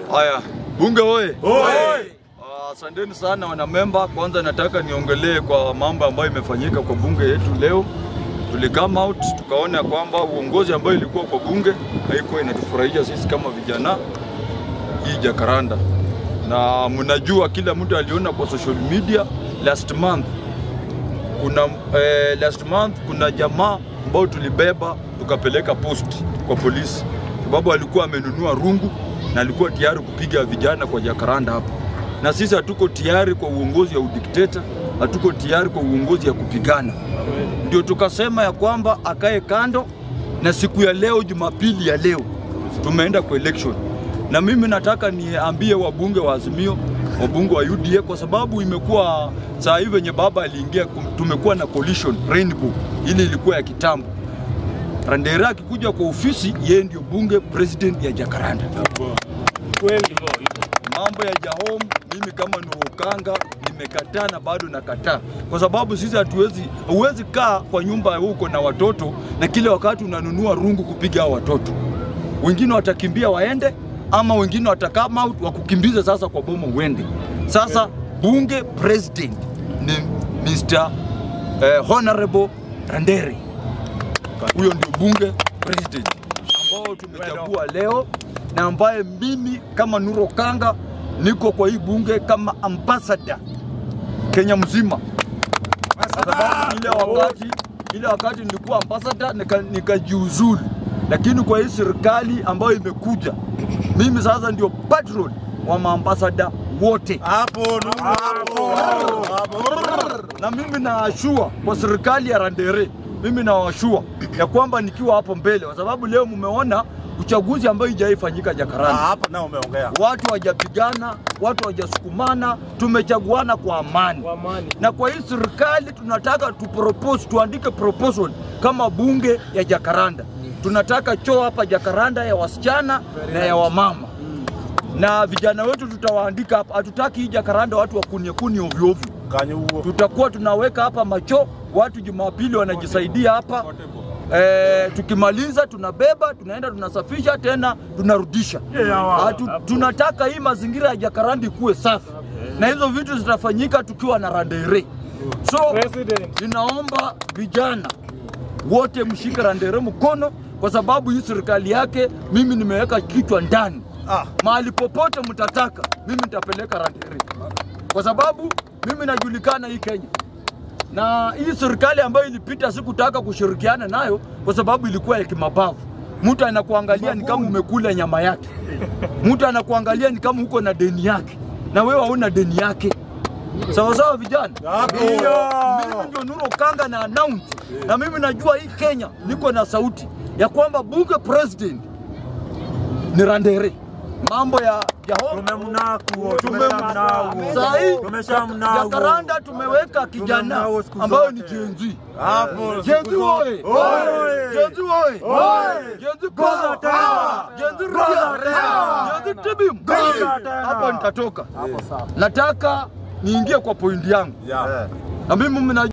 Haya, bunge oye! Ah, Asanteni sana wanamemba. Kwanza nataka niongelee kwa mambo ambayo imefanyika kwa bunge yetu leo. Tuli come out tukaona kwamba uongozi ambayo ilikuwa kwa bunge haikuwa inatufurahisha sisi kama vijana hii Jakaranda, na mnajua kila mtu aliona kwa social media last month kuna eh, last month kuna jamaa ambao tulibeba tukapeleka post kwa polisi, sababu alikuwa amenunua rungu na alikuwa tayari kupiga vijana kwa Jakaranda hapa, na sisi hatuko tayari kwa uongozi ya udikteta, hatuko tayari kwa uongozi ya kupigana. Ndio tukasema ya kwamba akae kando, na siku ya leo, Jumapili ya leo, tumeenda kwa election, na mimi nataka niambie wabunge wa Azimio, wabunge wa UDA, kwa sababu imekuwa saa hii venye baba aliingia, kum- tumekuwa na coalition rainbow, ili ilikuwa ya kitambo. Randera akikuja kwa ofisi, yeye ndio bunge president ya Jakaranda. Mambo ya Jahom, mimi kama Nurukanga nimekataa na bado nakataa, kwa sababu sisi hatuwezi, huwezi kaa kwa nyumba huko na watoto na kile wakati unanunua rungu kupiga hao watoto. Wengine watakimbia waende, ama wengine watakama out wakukimbiza sasa kwa boma uende. Sasa bunge president ni Mr. Eh, Honorable Randere, huyo ndio bunge president ambao tumechagua leo na ambaye mimi kama Nuro Kanga niko kwa hii bunge kama ambassador Kenya mzima, kwa sababu ile wakati ile wakati nilikuwa ambassador nika- nikajiuzulu, lakini kwa hii serikali ambayo imekuja, mimi sasa ndio patron wa maambasada wote Hapo Nuru, hapo hapo. na mimi naashua kwa serikali ya Randere, mimi nawashua ya kwamba nikiwa hapo mbele, kwa sababu leo mmeona uchaguzi ambayo ijaifanyika Ah, Jakaranda, Hapo nao umeongea. watu hawajapigana, watu hawajasukumana, tumechaguana kwa amani. Na kwa hii serikali tunataka tupropose, tuandike proposal kama bunge ya Jakaranda. Tunataka choo hapa Jakaranda ya wasichana na ya wamama na vijana wetu tutawaandika hapa. Hatutaki hii Jakaranda watu wakunie kuni ovyo ovyo Kanye huo. tutakuwa tunaweka hapa macho, watu Jumapili wanajisaidia hapa e, tukimaliza tunabeba tunaenda tunasafisha tena tunarudisha. Hatu, tunataka hii mazingira ya Jakaranda ikuwe safi na hizo vitu zitafanyika tukiwa na Randere. So ninaomba vijana wote mshike Randere mkono, kwa sababu hii serikali yake mimi nimeweka kichwa ndani Ah, mahali popote mtataka, mimi nitapeleka Randere kwa sababu mimi najulikana hii Kenya, na hii serikali ambayo ilipita sikutaka kushirikiana nayo kwa sababu ilikuwa ya kimabavu. Mtu anakuangalia ni kama umekula nyama yake, mtu anakuangalia ni kama uko na deni yake, na wewe hauna deni yake. Sawa sawa, vijana. Hapo. Mimi ndio Nuro Kanga na announce, na mimi najua hii Kenya niko na sauti ya kwamba bunge president ni Randere. Mambo ya ya home tumemnaku, tumemnao. Saa hii tumeshamnao. Jakaranda tumeweka kijana Tumemnao siku ambayo ni zote. Gen Z. Hapo. Gen Z oye! Oye! Gen Z oye! Gen Z power! Gen Z ria! Gen Z tibim! tena! Hapo nitatoka. Nataka niingie kwa pointi yangu, Yeah. na mimi mna